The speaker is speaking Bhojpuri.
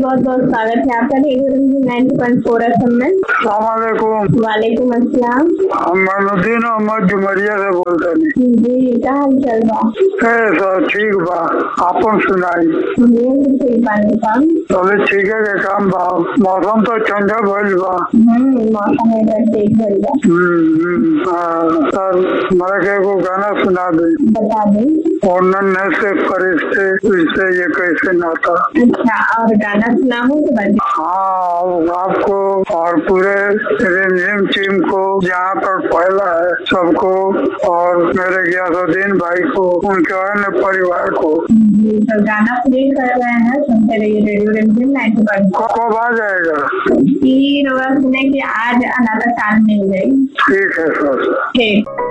बहुत बहुत स्वागत है आपका radio ninety point four F में सलामकुम वालेकुम अस्सलाम हम मनुद्दीन अहमद जुमरिया से बोलते नहीं जी का हाल चल बा ए सर ठीक बा आपन सुनाई ये भी ठीक बानी काम चले ठीक है के काम बा मौसम तो ठंडा भइल बा हम्म मौसम इधर ठीक भइल बा हम्म, हम्म, हाँ, सर मला के एगो गाना सुना दे बता दें ओनन से फरिश्ते इससे ये कैसे नाता अच्छा और गाना सुनाऊं तो बता हाँ आपको और पूरे रिमझिम टीम को जहाँ पर पहला है सबको और मेरे गयासुद्दीन भाई को उनके अन्य परिवार को जी तो गाना प्ले कर रहे हैं सुनते रहिए रेडियो रेडियो नाइन्टी पॉइंट क- कब आ जाएगा की रोज सुने की आज अनाथा कान मिल गई ठीक है सर ठीक